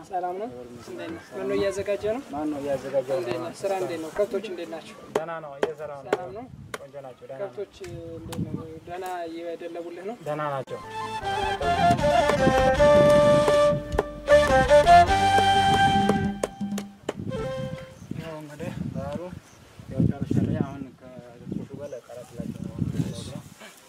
ሰላም ነው። እንዴት ነው? መኖ እያዘጋጀ ነው። ማን ነው እያዘጋጀው? እንዴት ነው? ስራ እንዴት ነው? ከብቶች እንዴት ናቸው? ደህና ነው እየሰራ ነው። ሰላም ነው። ቆንጆ ናቸው። ደህና ነው። ከብቶች እንዴት ነው? ደህና እየደለቡልህ ነው? ደህና ናቸው። ያው እንግዲህ ባህሩ ያው ጨርሻለሁ። አሁን ከግጦሹ ጋር ልቀላቅላቸው ነው የምፈልገው።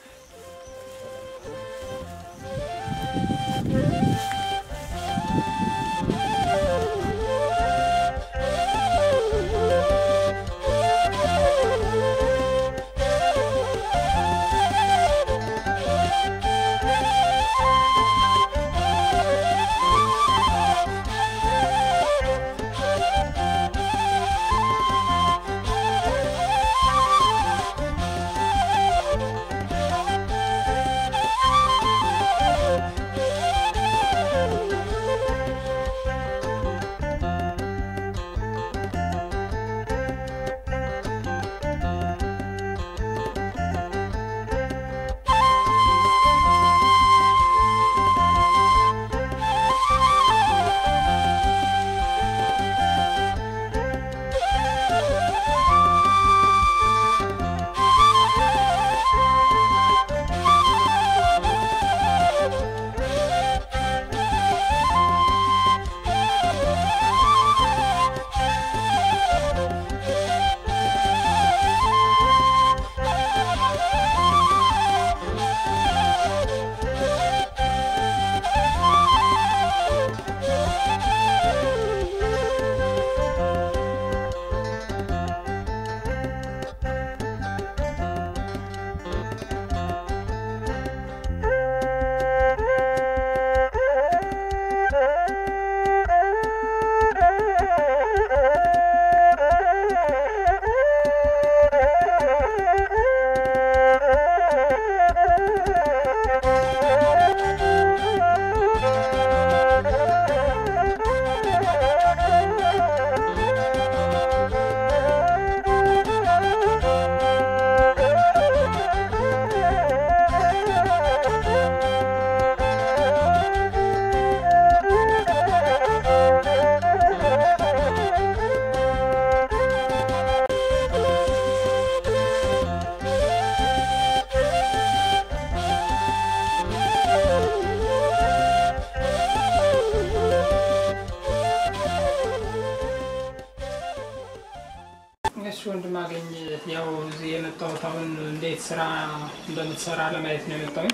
እሺ ወንድም አገኝ ያው እዚህ የመጣሁት አሁን እንዴት ስራ እንደምትሰራ ለማየት ነው የመጣሁኝ።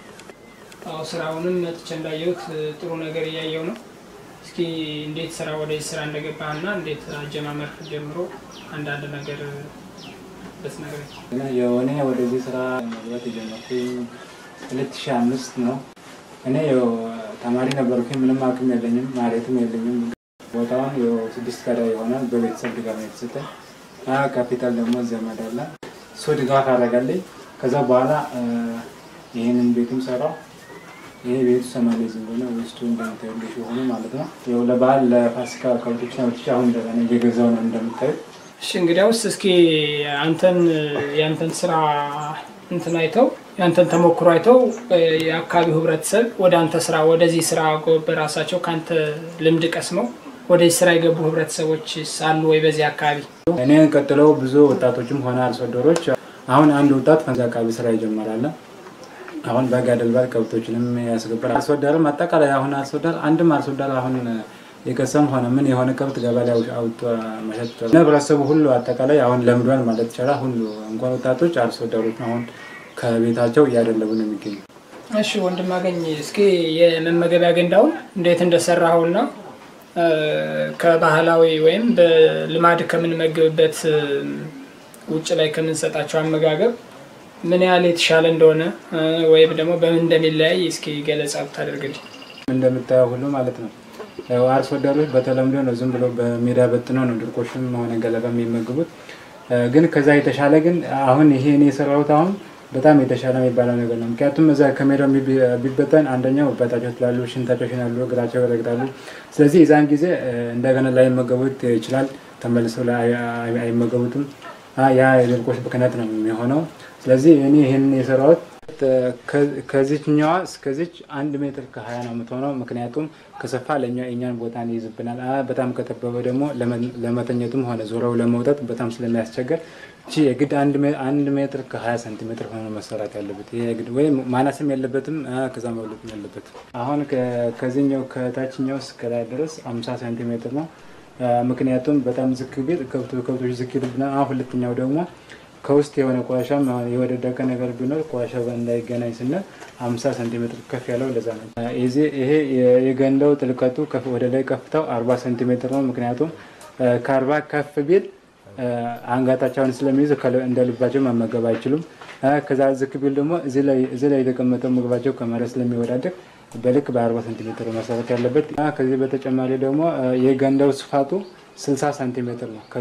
አዎ ስራውንም መጥቼ እንዳየሁት ጥሩ ነገር እያየው ነው። እስኪ እንዴት ስራ ወደዚህ ስራ እንደገባህና እንዴት አጀማመር ጀምሮ አንዳንድ ነገር ብትነግረኝ። እኔ ወደዚህ ስራ መግባት የጀመርኩኝ ሁለት ሺህ አምስት ነው። እኔ ያው ተማሪ ነበርኩኝ። ምንም አቅም የለኝም፣ ማለትም የለኝም። ቦታውን ያው ስድስት ቀዳ ይሆናል በቤተሰብ ድጋፍ ነው የተሰጠኝ። አ ካፒታል ደግሞ ዘመድ አለ እሱ ድጋፍ አደረጋለኝ። ከዛ በኋላ ይህንን ቤትም ሰራው። ይሄ ቤቱ ሰማሌ ዝም ብሎ ውስጡ እንደምታዩልሽ የሆኑ ማለት ነው። ያው ለበዓል ለፋሲካ ከብቶች ነብቻ አሁን እንደገና እየገዛው ነው እንደምታዩት እሺ እንግዲያውስ እስኪ አንተን የአንተን ስራ እንትን አይተው የአንተን ተሞክሮ አይተው የአካባቢው ህብረተሰብ ወደ አንተ ስራ ወደዚህ ስራ በራሳቸው ከአንተ ልምድ ቀስመው ወደዚህ ስራ የገቡ ህብረተሰቦች አሉ ወይ በዚህ አካባቢ? እኔ ቀጥለው ብዙ ወጣቶችም ሆነ አርሶ አደሮች አሁን አንድ ወጣት ከዚ አካባቢ ስራ ይጀምራል። አሁን በጋ ደልባት ከብቶችንም ያስገባል። አርሶ አደርም አጠቃላይ አሁን አርሶ አደር አንድም አርሶ አደር አሁን የቀሰም ሆነ ምን የሆነ ከብት ገበያ ላይ አውጥቶ መሸጥ ይችላል። ህብረተሰቡ ሁሉ አጠቃላይ አሁን ለምዷል ማለት ይቻላል። ሁሉ እንኳን ወጣቶች አርሶ አደሮች አሁን ከቤታቸው እያደለቡ ነው የሚገኙ። እሺ ወንድም አገኝ እስኪ የመመገቢያ ገንዳውን እንዴት እንደሰራኸውና ከባህላዊ ወይም በልማድ ከምንመገብበት ውጭ ላይ ከምንሰጣቸው አመጋገብ ምን ያህል የተሻለ እንደሆነ ወይም ደግሞ በምን እንደሚለያይ እስኪ ገለጻ ብታደርግልኝ። እንደምታየው ሁሉ ማለት ነው ያው አርሶ አደሮች በተለምዶ ነው ዝም ብሎ በሜዳ በጥነው ነው ድርቆሽም ሆነ ገለባ የሚመግቡት። ግን ከዛ የተሻለ ግን አሁን ይሄ እኔ የሰራሁት አሁን በጣም የተሻለ የሚባለው ነገር ነው። ምክንያቱም እዛ ከሜዳው ቢበጠን አንደኛው በታቸው ትላሉ፣ ሽንታቸው ይሽናሉ፣ እግራቸው ይረግጣሉ። ስለዚህ የዛን ጊዜ እንደገና ላይመገቡት ይችላል፣ ተመልሰው አይመገቡትም። ያ የድርቆሽ ምክንያት ነው የሚሆነው። ስለዚህ እኔ ይህንን የሰራሁት ከዚችኛዋ እስከዚች አንድ ሜትር ከሀያ ነው የምትሆነው። ምክንያቱም ከሰፋ ለእኛ የእኛን ቦታ ይይዝብናል። በጣም ከጠበበ ደግሞ ለመተኘቱም ሆነ ዞረው ለመውጣት በጣም ስለሚያስቸገር እቺ የግድ አንድ ሜትር ከሀያ ሴንቲሜትር ሆኖ መሰራት ያለበት ይሄ የግድ ወይም ማነስም የለበትም ከዛ መብለጥም ያለበትም። አሁን ከዚህኛው ከታችኛው እስከ ላይ ድረስ አምሳ ሴንቲሜትር ነው። ምክንያቱም በጣም ዝቅ ቢል ከብቶች ዝቅ ይሉብናል። አሁን ሁለተኛው ደግሞ ከውስጥ የሆነ ቆሻሻ የወደደቀ ነገር ቢኖር ቆሻሻ እንዳይገናኝ ስንል አምሳ ሴንቲሜትር ከፍ ያለው ለዛ ነው። ይሄ የገንዳው ጥልቀቱ ወደ ላይ ከፍታው አርባ ሴንቲሜትር ነው። ምክንያቱም ከአርባ ከፍ ቢል አንጋታቸውን ስለሚይዝ እንደ ልባቸው መመገብ አይችሉም። ከዛ ዝቅ ቢል ደግሞ እዚህ ላይ የተቀመጠው ምግባቸው ከመሬት ስለሚወዳደቅ በልክ በአርባ ሴንቲሜትር መሰረት ያለበት። ከዚህ በተጨማሪ ደግሞ የገንዳው ስፋቱ 60 ሳንቲሜትር ነው።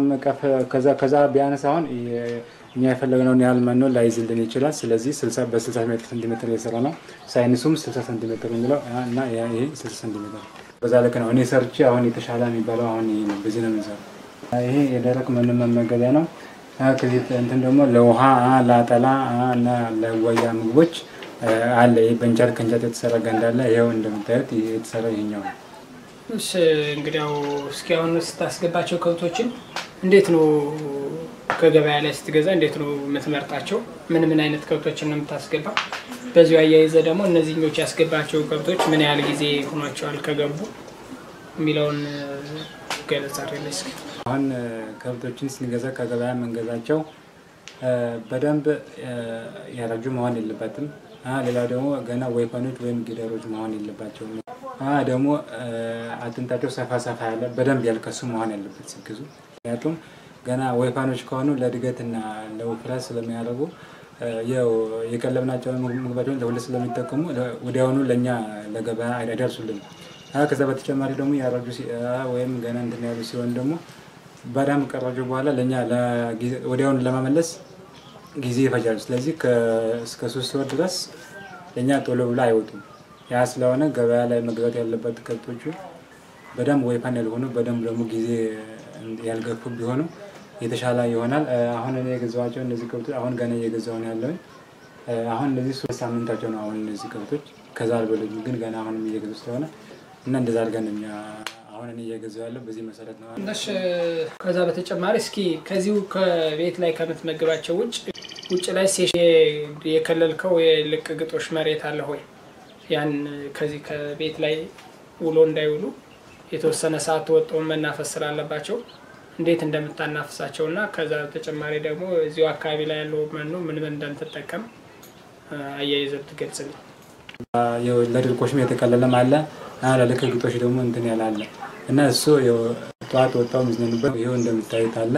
ከዛ ቢያነስ አሁን እኛ የፈለግነውን ያህል መኖ ላይዝልን ይችላል። ስለዚህ በ60 ሴንቲሜትር የሰራ ነው። ሳይንሱም 60 ሴንቲሜትር የሚለው እና ይሄ 60 ሴንቲሜትር በዛ ልክ ነው። እኔ ሰርቼ አሁን የተሻለ የሚባለው አሁን ይሄ ነው። በዚህ ነው የምንሰራው። ይሄ የደረቅ መኖ መመገቢያ ነው። ከዚህ እንትን ደግሞ ለውሃ ለአጠላ እና ለወያ ምግቦች አለ። ይህ በእንጨት ከእንጨት የተሰራ ገንዳ አለ። ይኸው እንደምታዩት የተሰራ ይሄኛው ነው። እሺ እንግዲያው እስኪ አሁን ስታስገባቸው ከብቶችን እንዴት ነው ከገበያ ላይ ስትገዛ እንዴት ነው የምትመርጣቸው? ምን ምን አይነት ከብቶችን ነው የምታስገባ? በዚሁ አያይዘ ደግሞ እነዚህኞች ያስገባቸው ከብቶች ምን ያህል ጊዜ ሆኗቸዋል ከገቡ የሚለውን ገለጻ አድርገን እስኪ። አሁን ከብቶችን ስንገዛ ከገበያ የምንገዛቸው በደንብ ያረጁ መሆን የለበትም። ሌላ ደግሞ ገና ወይፈኖች ወይም ጊደሮች መሆን የለባቸውም። ደግሞ አጥንታቸው ሰፋ ሰፋ ያለ በደንብ ያልከሱ መሆን ያለበት ሲገዙ። ምክንያቱም ገና ወይፋኖች ከሆኑ ለእድገትና ለውፍረት ስለሚያደርጉ የቀለብናቸውን ምግባቸውን ለሁለት ስለሚጠቀሙ ወዲያውኑ ለእኛ ለገበያ አይደርሱልን። ከዛ በተጨማሪ ደግሞ ያረጁ ወይም ገና እንትን ያሉ ሲሆን ደግሞ በደንብ ከረጁ በኋላ ለእኛ ወዲያውኑ ለመመለስ ጊዜ ይፈጃሉ። ስለዚህ እስከ ሶስት ወር ድረስ ለእኛ ቶሎ ብሎ አይወጡም። ያ ስለሆነ ገበያ ላይ መግዛት ያለበት ከብቶቹ በደንብ ወይፋን ያልሆኑ በደንብ ደግሞ ጊዜ ያልገፉ ቢሆኑ የተሻለ ይሆናል። አሁን እኔ የገዛኋቸው እነዚህ ከብቶች አሁን ገና እየገዛሁ ነው ያለሁኝ። አሁን እነዚህ ሶስት ሳምንታቸው ነው። አሁን እነዚህ ከብቶች ከዛ አልበሉም፣ ግን ገና አሁንም እየገዙ ስለሆነ እና እንደዛ አድርገን እኛ አሁን እኔ እየገዛሁ ያለው በዚህ መሰረት ነው። እሺ ከዛ በተጨማሪ እስኪ ከዚሁ ከቤት ላይ ከምትመግባቸው ውጭ ውጭ ላይ የከለልከው የልቅ ግጦሽ መሬት አለ ሆይ? ያን ከዚህ ከቤት ላይ ውሎ እንዳይውሉ የተወሰነ ሰዓት ወጥተው መናፈስ ስላለባቸው እንዴት እንደምታናፍሳቸው እና ከዛ በተጨማሪ ደግሞ እዚሁ አካባቢ ላይ ያለው መኖ ምን ምን እንደምትጠቀም አያይዘህ ትገልጽልኝ። ለድርቆሽም የተቀለለም አለ፣ ለልክ ግጦሽ ደግሞ እንትን ያላለ እና እሱ ጠዋት ወጣው የሚዝነኑበት ይኸው እንደምታዩት አለ።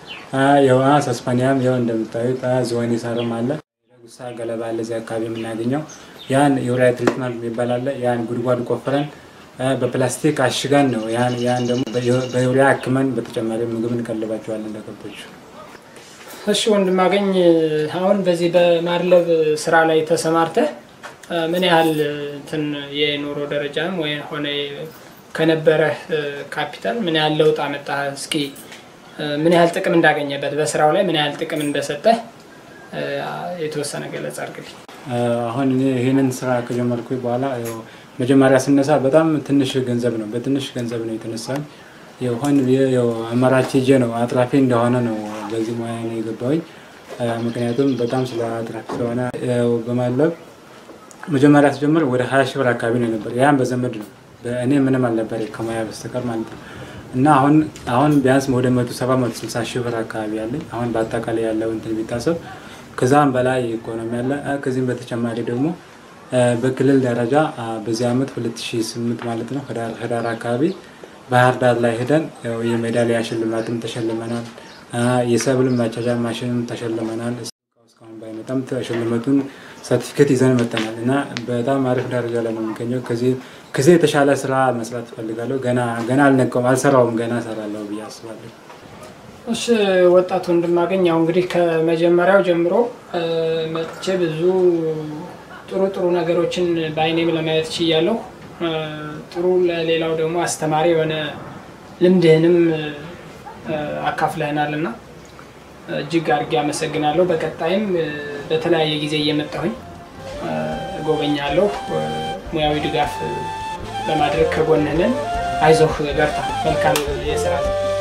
ሰስፓኒያም ይኸው እንደምታዩት ዝሆኔ ሳርም አለ። ጉሳ ገለባ አለ እዚህ አካባቢ የምናገኘው ያን የውሪያ ትሪትመንት የሚባል አለ። ያን ጉድጓድ ቆፍረን በፕላስቲክ አሽገን ነው ያን ደግሞ በዩሪያ አክመን በተጨማሪ ምግብ እንቀልባቸዋለን ለከብቶቹ። እሺ ወንድማገኝ፣ አሁን በዚህ በማድለብ ስራ ላይ ተሰማርተህ ምን ያህል እንትን የኑሮ ደረጃም ወይ ሆነ ከነበረህ ካፒታል ምን ያህል ለውጥ አመጣህ? እስኪ ምን ያህል ጥቅም እንዳገኘበት በስራው ላይ ምን ያህል ጥቅም እንደሰጠህ የተወሰነ ገለጻ አድርግልኝ። አሁን እኔ ይህንን ስራ ከጀመርኩ በኋላ መጀመሪያ ስነሳ በጣም ትንሽ ገንዘብ ነው፣ በትንሽ ገንዘብ ነው የተነሳኝ። የሆን አማራጭ ሄጄ ነው አጥራፊ እንደሆነ ነው በዚህ ሙያ ነው የገባሁኝ። ምክንያቱም በጣም ስለ አጥራፊ ስለሆነ በማለብ መጀመሪያ ስጀምር ወደ ሀያ ሺህ ብር አካባቢ ነው ነበር። ያም በዘመድ ነው እኔ ምንም አልነበረ ከሙያ በስተቀር ማለት ነው። እና አሁን አሁን ቢያንስ ወደ መቶ ሰባ መቶ ስልሳ ሺህ ብር አካባቢ ያለኝ አሁን በአጠቃላይ ያለው እንትን ቢታሰብ ከዛም በላይ ኢኮኖሚ ያለ ከዚህም በተጨማሪ ደግሞ በክልል ደረጃ በዚህ ዓመት 2008 ማለት ነው ህዳር አካባቢ ባህር ዳር ላይ ሄደን የሜዳሊያ ሽልማትም ተሸልመናል። የሰብል ማቻቻ ማሽንም ተሸልመናል። እስካሁን ባይመጣም ተሸልመቱን ሰርቲፊኬት ይዘን መጥተናል እና በጣም አሪፍ ደረጃ ላይ ነው የሚገኘው። ከዚህ የተሻለ ስራ መስራት እፈልጋለሁ። ገና አልነቀውም፣ አልሰራውም፣ ገና እሰራለሁ ብዬ አስባለሁ። እሺ ወጣቱ እንድማገኝ ያው እንግዲህ ከመጀመሪያው ጀምሮ መጥቼ ብዙ ጥሩ ጥሩ ነገሮችን በአይኔም ለማየት ችያለሁ። ጥሩ ለሌላው ደግሞ አስተማሪ የሆነ ልምድህንም አካፍለህናል እና እጅግ አድርጌ አመሰግናለሁ። በቀጣይም በተለያየ ጊዜ እየመጣሁኝ ጎበኛለሁ። ሙያዊ ድጋፍ ለማድረግ ከጎንህ ነን። አይዞህ፣ በርታ። መልካም የስራ